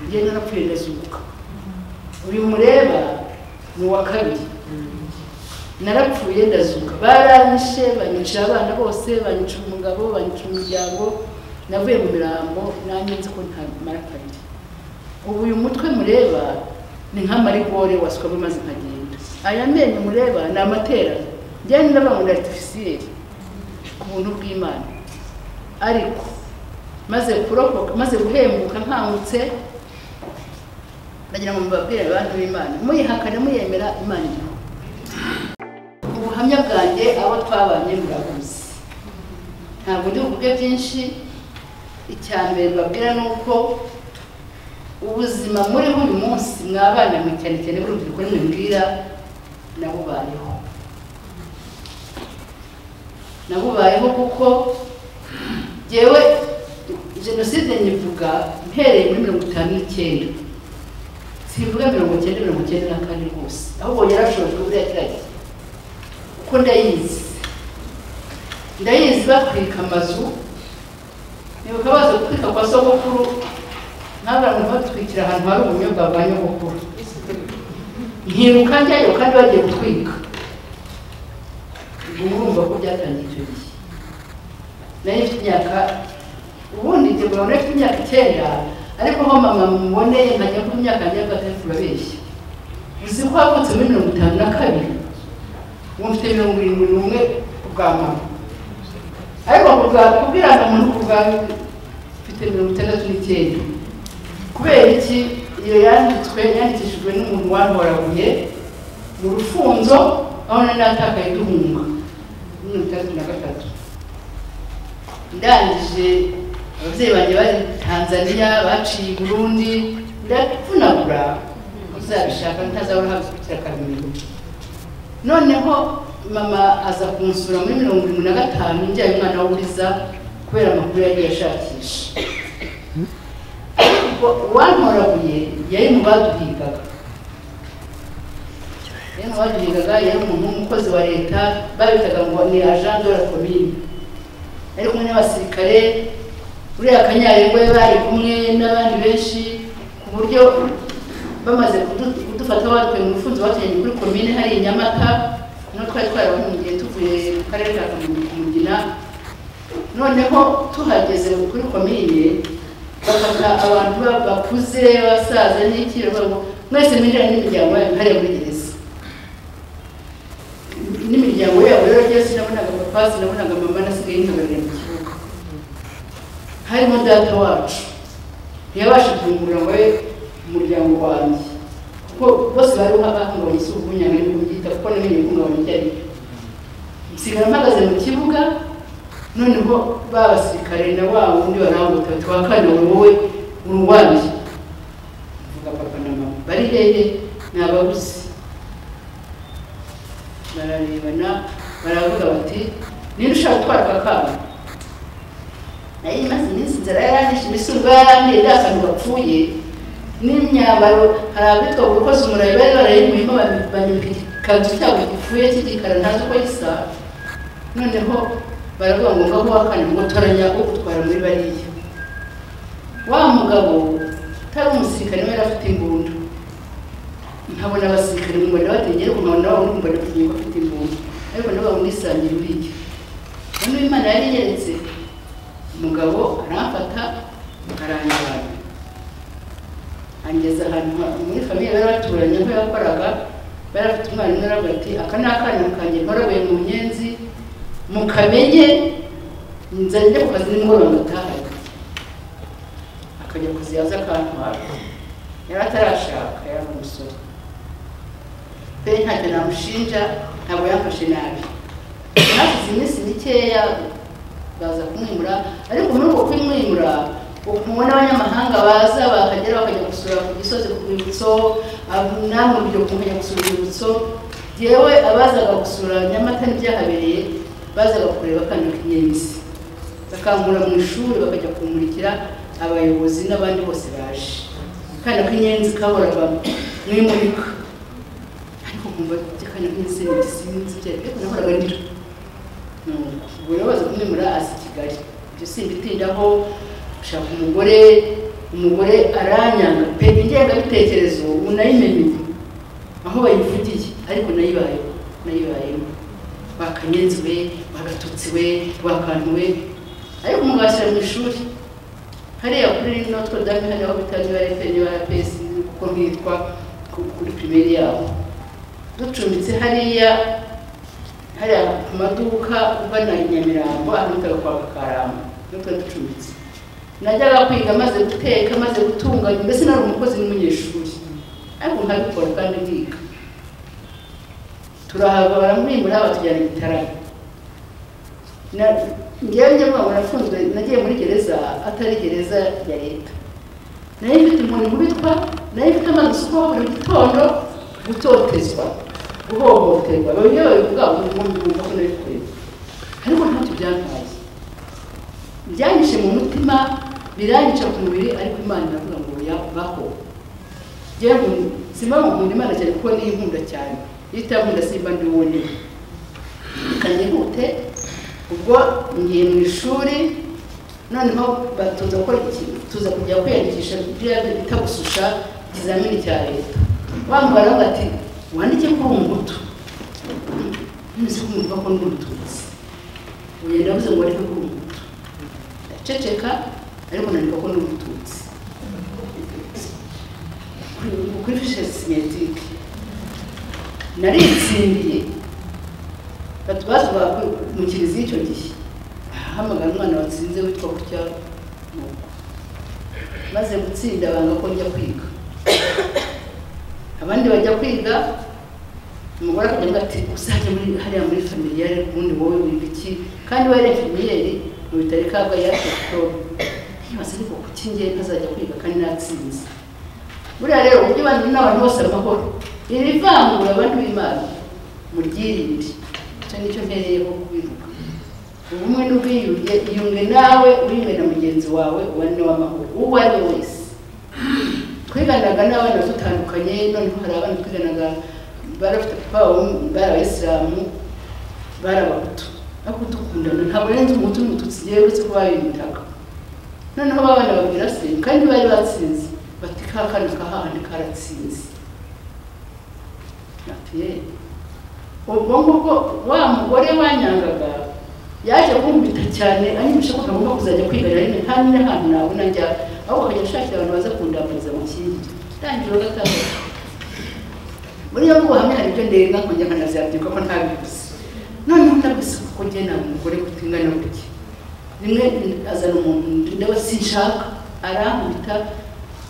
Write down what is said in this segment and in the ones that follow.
njye nagapfuye ndazuka uyu mureba ni uwa kabiri narapfuye ndazuka baranyishe banyicira abana bose banyicira umugabo banyicira umuryango navuye mu mirambo nanjye nzi ko ntamara kabiri ubu uyu mutwe mureba ni nk'amarigore wasukamo maze nkagenda aya menyo mureba ni amaterano njyanye n'abantu aritifisiyeri ku buntu bw'imana ariko maze kurokoka maze guhembuka nkangutse ndagira ngo mubabwire abantu b'imana muyihakane muyemera imana iriho ubuhamya bwanjye abo twabanye murabuzi ntabwo ndi buvuge byinshi icya mbere mbabwira ni uko ubuzima muriho uyu munsi mwabana mwe cyane cyane b'urubyiruko nimubwira nabubayeho nabubayeho kuko yewe jenoside nyivuga mpereye muri mirongo itanu n'icyenda simvuga mirongo icyenda mirongo icyenda na kane rwose ahubwo yarashojwe buriya kiragira kuko ndayizi ndayizi batwika amazu nibuka baza gutwika kwa sogokuru n'abantu batwikira ahantu hari ubunyobwa bwa nyogokuru nkiruka njyayo kandi bagiye gutwika ubwo murumva ko byatangiye icyo gihe nari mfite imyaka ubundi njye mbona nari mfite imyaka icyenda ariko aho mama muboneye nkajya ku myaka njya gatatu urabeshya uzi ko wavutse muri mirongo itanu na kabiri ubu mfite mirongo irindwi n'umwe ku bwa mama ariko ku bwa kubwirana muntu ku bwa mfite mirongo itandatu n'icyenda kubera iki iyo yanditswe yandikishijwe n'umuntu wanhoraguye mu rufunzo aho nari natakaye duhunga mirongo itandatu na gatatu ndangije ababyeyi banjye bari tanzaniya baciye i burundi ndapfunagura uzabishaka ntazabona habikurikira kaminuza noneho mama aza kunsura muri mirongo irindwi na gatanu njyanye umwana w'uburiza kubera amakuru yagiye ashakisha uwantoraguye yari mu baduhigaga yari mu baduhigaga yari umuntu w'umukozi wa leta babitaga ngo ni agent de la commune ari kumwe n'abasirikare uriya kanyarengwe bari kumwe n'abandi benshi ku buryo bamaze kudufata batwe mu rufunzo batujyanye kuri komine hari i nyamata no twari twarabahungiye tuvuye mu karere ka kumugina noneho tuhageze kuri komine bafata abantu bakuze basaza n'iki bavuga mwese mwinjirane n'imiryango yanyu hariya muri gereza n'imiryango yabo rero ryo sinabonaga papa sinabonaga mama nasigaye ntagarira mu kibuga harimo data wacu ntiyabasha kuyungurura we umuryango wanjye kuko bose bari bahungabanye si ubunyana n'ububyita kuko namenye guhungabanya ibyo ari nsigara mpagaze mu kibuga noneho ba basirikare na wa wundi baranguta ati wa kane wowe uri uwanjye mvuga papa na mama bari hehe ntababuze bararebana baravuga bati niba ushaka gutwara aka kana nari maze iminsi inzara yaranyishe imisumba yarangiye ndasanzwe bapfuye n'imyambaro hari abitwa gukoza umurayi bari barayimuyemo banyambika ikanzu cyabo gipfuye cy'igikara ntazi uko gisa noneho baravuga ngo ngaho wakane ngo toranya ugutwara muri bariya wa mugabo utari umusirikare we yari afite imbunda nkabona abasirikare mu mbona bategera ku nkabona wabo mbona kugira bafite imbunda ariko nabo bamwisangira uriya noneho imana yari yeretse umugabo aramfata aranyabana angeza ahantu muri famiye bari baturanye aho yakoraga bari afite umwana umwe aravuga ati aka ni akana kanjye nkorabuye mu nyenzi mukamenye nzajya njya ku kazi nimugoroba ndatahaye akajya kuziyaza akantwara yari atarashaka yari umusore pe ntacyo namushinja ntabwo yamfashe nabi hashize iminsi mikeya baza kumwimura ariko muri uko kumwimura ukumubona abanyamahanga baza bakagera bakajya gusura ku gisozi ku rwibutso namwe urubyiruko mukajya gusura urwibutso yewe abazaga gusura nyamata n'ibyahabereye bazaga kureba akana k'inyenzi bakankura mu ishuri bakajya kumurikira abayobozi n'abandi bose baje akana k'inyenzi kahoraga mu imurika ariko nkumva akana k'inyenzi sinzi byari ariko nahoraga ndira ubuyobozi bumwe muri asi kigali ibyo simbitindaho gushaka umugore umugore aranyanga pe ingengabitekerezo ubu nayimenye aho bayivugiye ariko nayibayeho nayibayemo bakanyenziwe bagatutsiwe bakantuwe ariko umugashyira mu ishuri hariya kuri rino two dame hariya aho bita niba rp niba rps kuko nkitwa ku- kuri pirimeri yabo ducumbitse hariya hariya ku maduka ugana i nyamirambo ahantu bita kwa kakaramba niho twari ducumbitse najyaga kwiga maze guteka maze gutunganya mbese nari umukozi n'umunyeshuri ariko nkabikora kandi ndiga turahava baramuhimbura batujyana i gitaramo Na- njyewe njye mwaba nafunzwe nagiye muri gereza atari gereza ya leta nayo ifite inkoni nkubitwa nayo ifite amazi asukwa buri gitondo gutotezwa guhohoterwa bamwe babivuga ngo umuntu wumva ko nabikoreye ariko ntacyo byampaye byanyishe mu mutima biranyica ku mubiri ariko imana iravuga ngo oya baho yewe simba nkunda imana cyane kuko niyo inkunda cyane iyo itankunda simba ndi wonyine reka nihute ubwo ngiye mu ishuri noneho batuza gukora iki tuza kujya kwiyandikisha biriya bita gususha ikizamini cya leta bambara bati wandike kuri ubu ngutu nzi kumva ko ndi umututsi ubu ndavuze ngo wandike kuri ubu ngutu ndaceceka ariko nandika ko ndi umututsi kuri- kuri fishe simetike naritsindiye batubazwa mu kiriziya icyo gihe ahamagara umwana watsinze witwa gutya nuko maze gutsinda banga ko njya kwiga abandi bajya kwiga umugore akajya avuga ati uzajya muri hariya muri familiyare ubundi wowe wiga iki kandi wari infimiyeri mu bitaro kabwa yaje kuko ntibaze ariko kuki njye ntazajya kwiga kandi natsinze buriya rero uburyo abantu n'abantu bose amahoro iri vangura abantu b'imana muryirinde icyo nicyo mpereyeho kubivuga ubumwe n'ubwiyunge iyunge nawe uyunge na mugenzi wawe ubane w'amahoro uwo ari we wese twiganaga n'abana dutandukanye noneho hari abana twiganaga bari bafite papa wabo bari abayisilamu bari abahutu ariko dukundana ntabwo nari nzi umuhutu n'umututsi yewe uretse ko babindaga noneho babana babwira se kandi bari batsinze bati ka kana kahahandi karatsinze ati ye ubwo ngubwo wa mugore wanyangaga yaje kumbita cyane anyibisha ko ntagomba kuzajya kwigarira rimwe nta n'indi hantu nabona njya ahubwo akajya ashakira abantu baza kundambiriza mu kindi tangira gatandatu muri iyo ngubu hamwe hari ibyo ndenga nkongera nkanaziyandika ko ntabivuze noneho ndabise kuko njye nta mugore kutingana gutya rimwe azana umuntu ndeba sinshaka arankubita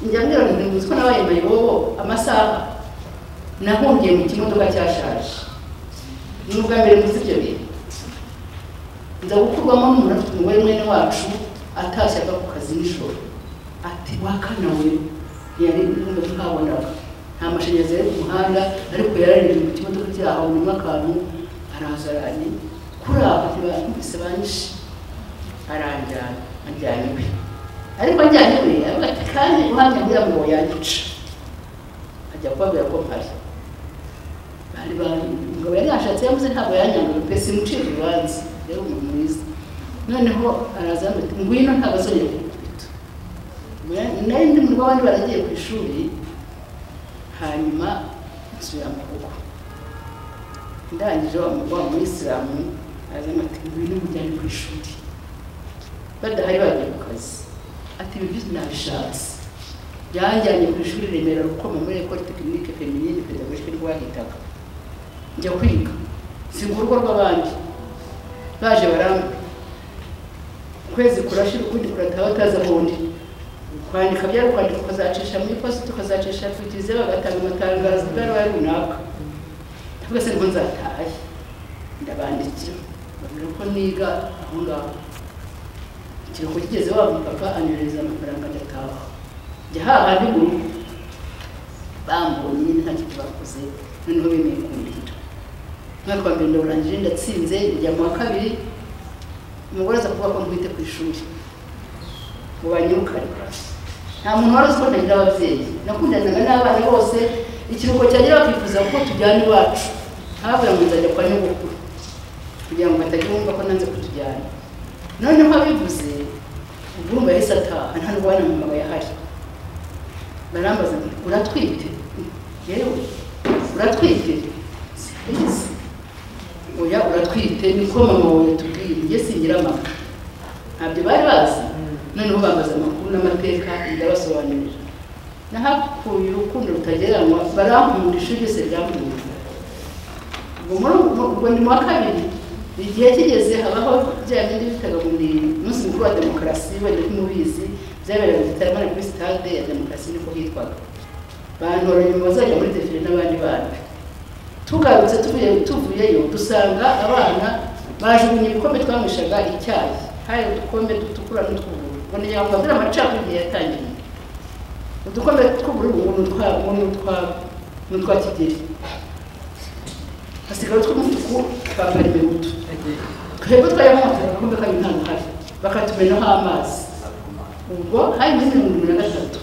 njya mbwira ngo ntimuzi ko nabaye mayibobo amasaha nahungiye mu kimodoka cyashaje ni ubwa mbere muzi ibyo bintu nza gukurwamo n'umuntu afite umugore mwene wacu atashye ava ku kazi nijoro ati wakana we yari n'ubundi twabonaga nta mashanyarazi yari ku muhanda ariko yararinze mu kimodoka cyaho nyuma akantu araza aranye kuri aho ntibakubise banshi aranjyana ajyanye iwe ariko ajyanye iwe aravuga ati kandi uhamya kugira ngo yanyice ajya kubabwira ko mpari bari bari umugabo yari yashatse yavuze ntabwo yanyangaga pe simucira urubanza yari umuntu mwiza noneho araza yambaye ati ngwino ntabwo azongera kugukubita nari ndi mu rugo abandi baragiye ku ishuri hanyuma nsubira mu rugo ndangije wa wa muyisilamu azana ati ngwino mujyane ku ishuri badahari bagiye ku kazi ati ibi byose nabishatse yanjyanye ku ishuri remera rukoma muri ekole tekinike feminine pedagogike rwahitaga njya kwiga singa urugo rw'abandi baje baramba ukwezi kurashira ukundi kurataha bataza bundi kwandika byari kwandika ukazacisha mu iposita ukazacisha ku kiliziya bagatanga amatangazo bw'arubaye runaka ntabwo se ngo nzatahe ndabandikira babwira ko niga aho ngaho ikiruhuko kigeze wa mupapa anyohereza amafaranga ndataha njya hahandi mu rugo bambonye nyine nta kintu bakoze noneho bemeye kundinda umwaka wa mbere ndawurangije ndatsinze njya mu wa kabiri umugore aza kuvuga ko nkubite ku ishuri ngo banyirukane nta muntu wari uzi ko ntagira ababyeyi nakundanaga n'abana bose ikiruhuko cyagera bakifuza ko tujyana iwacu ntababwira ngo nzajya kwa nyogokuru kugira ngo batajya bumva ko nanze kutujyana noneho abivuze ubwumva yahise ataha nta n'ubwo bana mama bayahari barambaza ngo uratwite yewe uratwite Yes. oya uratwite niko mama wawe yatubwiye njye singira mama ntabyo bari bazi noneho bambaza amakuru n'amateka ndabasobanurira nahakuye urukundo rutagereranywa barankunda ishuri ryose ryankunda ubwo muri ubwo ubwo ni mu wa kabiri igihe kigeze habaho bya bindi bitaga ngo ni umunsi mukuru wa demokarasi wari mubizi byabereye mu gitaramo ari kuri sitade ya demokarasi niko hitwaga bantoranya mu bazajya muri defile n'abandi bandi tugarutse tuvuye tuvuyeyo dusanga abana bajugunye ibikombe twanyweshaga icyayi hari udukombe dutukura n'utw'ubururu ngo ni ngo mbabwire amacakubiri yatangiye udukombe tw'ubururu ngo ni utwa ngo ni utwa ni utwa kigeli hasigara utw'umutuku twambara imibuto twebwe twayamotaga agakombe kari nta ruhari bakatumenaho amazi ubwo hari muri mirongo irindwi na gatatu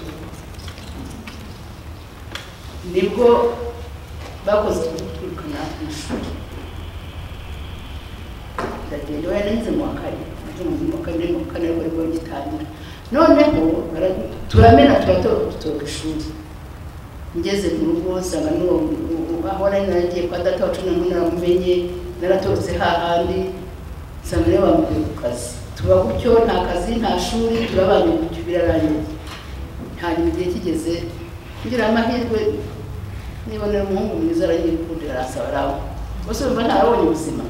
nibwo bakoze gutwirukana mu ishuri ndagenda wararenze mu wa kane mu wa kane mu wa kane ariko ariko gitangira noneho bara- turamena turatora ishuri ngeze mu rugo nsanga n'uwo aho nari naragiye kwa data wacu na mwe naramumenye naratorotse hahandi nsanga niwe bamukuye ku kazi tuba gutyo nta kazi nta shuri turabanye gutyo birarangiye hanyuma igihe kigeze ngira amahirwe niba ni umuhungu mwiza arayikundira arasaba arawe bose bumva ntarabonye ubuzima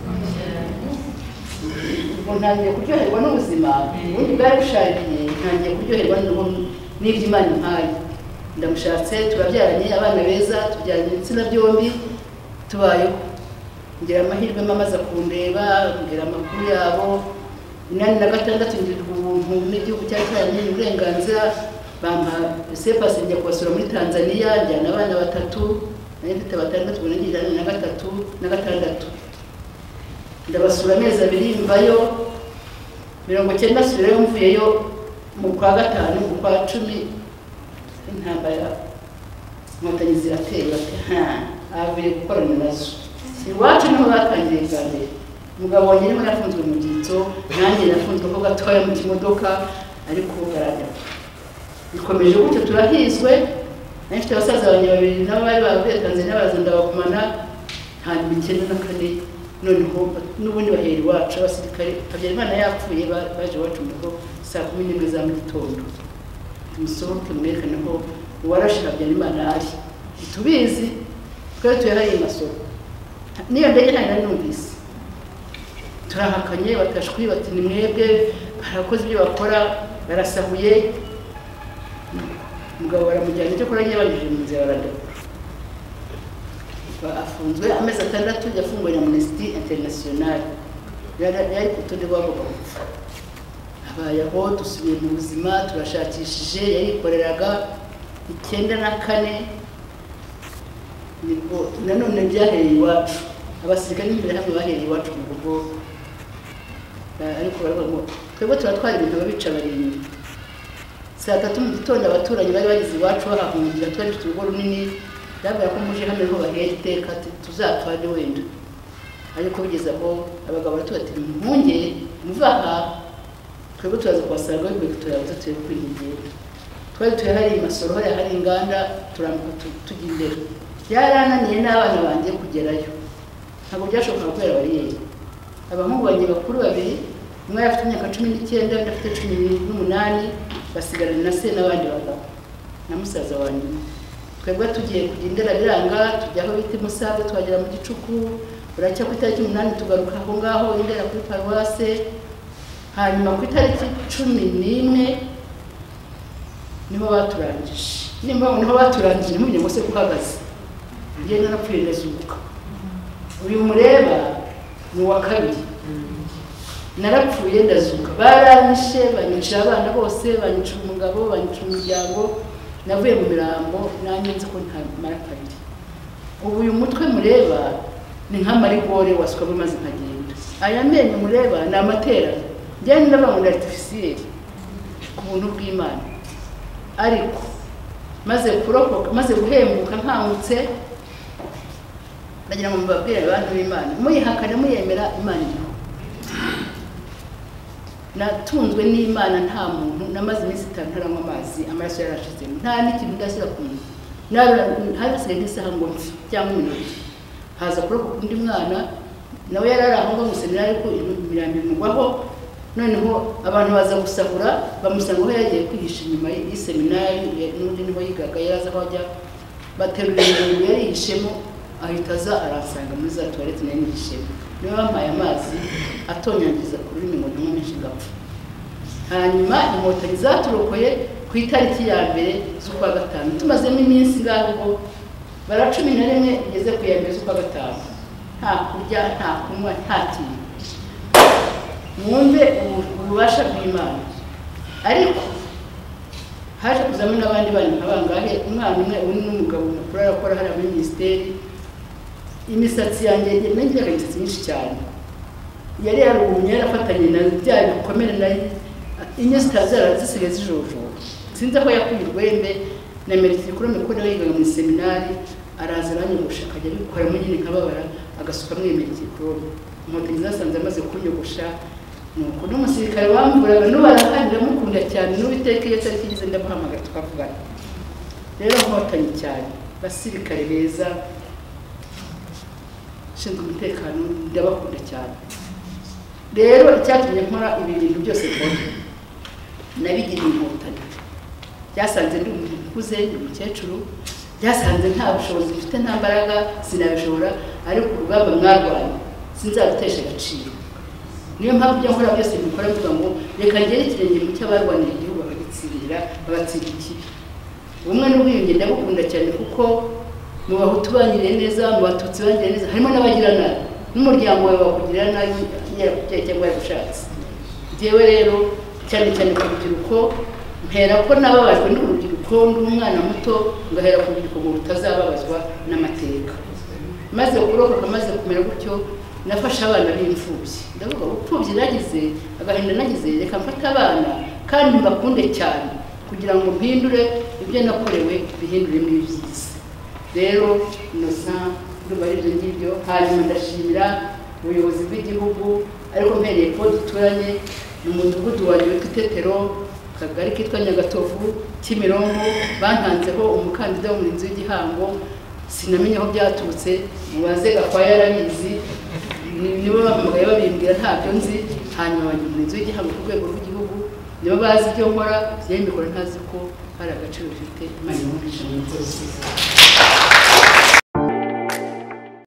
ubwo ntangiye kuryoherwa n'ubuzima ubundi bwari bushariye ntangiye kuryoherwa n'ubu- n'ibyo imana impaye ndamushatse turabyaranye abana beza tubyaranye ibitsina byombi tubayeho ngira amahirwe mama aza kundeba mbwira amakuru yabo inani na gatandatu ngirirwa ubuntu n'igihugu cyacu cyaramenye uburenganzira bampa sepasi njya kubasura muri tanzaniya njyana abana batatu nari mfite batandatu ubu nagira ijana na gatatu na gatandatu ndabasura amezi abiri mvayo mirongo icyenda asubirayo mvuyeyo mu kwa gatanu mu kwa cumi intambara inkotanyi zirateye bati nta avuye gukorana nazo iwacu niho batangiye bwa mbere umugabo wanjye niwe yafunzwe mu gito nanjye nafunzwe ko gatoya mu kimodoka ariko garagara bikomeje gutyo turahizwe nari mfite abasaza banjye babiri nabo bari bavuye tanzania baraza ndabakumana hanyuma icyenda na kane noneho n'ubundi bahera iwacu abasirikare habyarimana yapfuye ba- baje iwacu mu rugo saa kumi n'imwe za mu gitondo tumusohoke mwerekane ko uwarashe habyarimana ari tubizi twari tuyahariye masoko n'iyo ndege ntayo nari numvise turahakanye batashwi bati ni mwebwe barakoze ibyo bakora barasahuye umugabo baramujyana icyo kurya yabanyuze mu nzira baradakura Ba- afunzwe amezi atandatu yafunguwe na amnesty international Yari- yari ku rutonde rw'abagomba gupfa abayeho dusubiye mu buzima turashakishije yarikoreraga icyenda na kane nibwo nanone byahereye iwacu abasirikare n'interahamwe bahereye iwacu mu rugo Ba- ariko baravuga ngo twebwe turatwara ibintu ababica barindwi saa tatu mu gitondo abaturanyi bari bageze iwacu bahahungira twari dufite urugo runini bambwira ko muje hano niho bahera iteka tu- tuzapfane wenda ariko bigeze aho abagabo baratubati muhunge muve aha twebwe turaza kubasanga bigoye kutureba tuteye kwinyigira twari tuyahariye imasoro hariya hari inganda turambuka tu- tujya imbere byarananiye n'abana banjye kugerayo ntabwo byashobokaga kubera bariyeri abahungu banjye bakuru babiri umwe yari afite imyaka cumi n'icyenda undi afite cumi n'umunani basigarana na se n'abandi bagabo na musaza wanjye umwe. twebwe tugiye kujya indera biranga tujya aho bita imusaga tuhagera mu gicuku buracya ku itariki umunani tugaruka aho ngaho indera kuri paruwase hanyuma ku itariki cumi n'imwe niho baturangije nimba niho baturangije ntimumenye ngo se uhagaze njye narapfuye ndazunguka uyu mureba ni uwa kabiri narapfuye ndazuka baranyishe banyicira abana bose banyicira umugabo banyicira umuryango navuye mu mirambo nanjye nzi ko ntamara kabiri ubu uyu mutwe mureba ni nk'amarigore wasukamo maze nkagenda aya menyo mureba ni amaterano njyanye n'abantu aritifisiyeri ku buntu bw'imana ariko maze kurokoka maze guhembuka nkangutse ndagira ngo mubabwire abantu b'imana muyihakane muyemera imana iriho natunzwe n'imana nta muntu namaze iminsi itanu ntaranywa amazi amaraso yarashizemo nta n'ikintu ndashyira ku munwa Nabura- hari hasigaye nk'isaha ngo mpfe cyangwa iminota haza kuroko k'undi mwana nawe yari ari aho ngaho museminari ariko imirambi imugwaho noneho abantu baza gusahura bamusanga aho yagiye kwihisha inyuma y'iseminari n'undi niho yigaga yari azi aho ajya baterura ibintu yarihishemo ahita aza aransanga muri za tuwarete nayo nihishemo niwe bampaye amazi atonyangiza ku rurimi ngo ndanywa menshi ngapfa hanyuma inkotanyi zaturokoye ku itariki ya mbere z'ukwa gatanu tumazemo iminsi ngaho ubwo bara cumi na rimwe igeze ku ya mbere z'ukwa gatanu nta kurya nta kunywa nta kintu mwumve ubu- ububasha bw'imana ariko haje kuzamo n'abandi bana nka bangahe umwana umwe undi n'umugabo mukuru arakora hariya muri minisiteri imisatsi yanjye nagiraga imisatsi myinshi cyane yari yarumye yarafatanye na bya bikomere nari inyo zitazara zisigaye zijojoba sinzi aho yakuye urwembe na meritikuru mikuru nawe yigaga mu seminari araza aranyogosha akajya abikoramo nyine nkababara agasukamo iyo meritikuru inkotanyi zasanze amaze kunyogosha nuko n'umusirikare wamburaga n'ubarakandi ndamukunda cyane n'uwiteka iyo tariki igeze ndamuhamagara tukavugana rero nkotanyi cyane basirikare beza ushinzwe umutekano ndabakunda cyane rero icyatumye nkora ibi bintu byose mbona nabigiriye inkotanyi byasanze ndi umuntu ukuze ndi umukecuru byasanze nta bushobozi mfite nta mbaraga sinabishobora ariko urugamba mwarwanye sinzarutesha agaciro niyo mpamvu ibyo nkora byose mbikora mvuga ngo reka ngere ikirenge mu cy'abarwaniye igihugu bakagitsindira bagatsinda ikibi ubumwe n'ubwiyunge ndabukunda cyane kuko mu bahutu banyiriye neza mu batutsi banyiriye neza harimo n'abagira nabi n'umuryango wawe wakugirira nabi yarakubyaye cyangwa yaragushatse njyewe rero cyane cyane ku rubyiruko mpera ko nababajwe n'urubyiruko ndi umwana muto ngahera ku rubyiruko ngo rutazababazwa n'amateka maze kurokoka maze kumera gutyo nafashe abana b'imfubyi ndavuga ngo imfubyi nagize agahinda nagize reka mfate abana kandi mbakunde cyane kugira ngo mpindure ibyo nakorewe bihindure n'ibyiza rero inosa ndumva ari ibyo ngibyo hanyuma ndashimira ubuyobozi bw'igihugu ariko mpereye ko duturanye mu mudugudu wa witwa itetero akagari kitwa nyagatovu kimironko bantanzeho umukandida w'umurinzi w'igihango sinamenye aho byaturutse mubaze gakwaya yarabizi ni- nibo bampamagaye babimbwira ntabyo nzi hanyuma bajya umurinzi w'igihango ku rwego rw'igihugu nibo bazi ibyo nkora yewe mbikora ntazi ko hari agaciro bifite imana imuhisha mu mukozi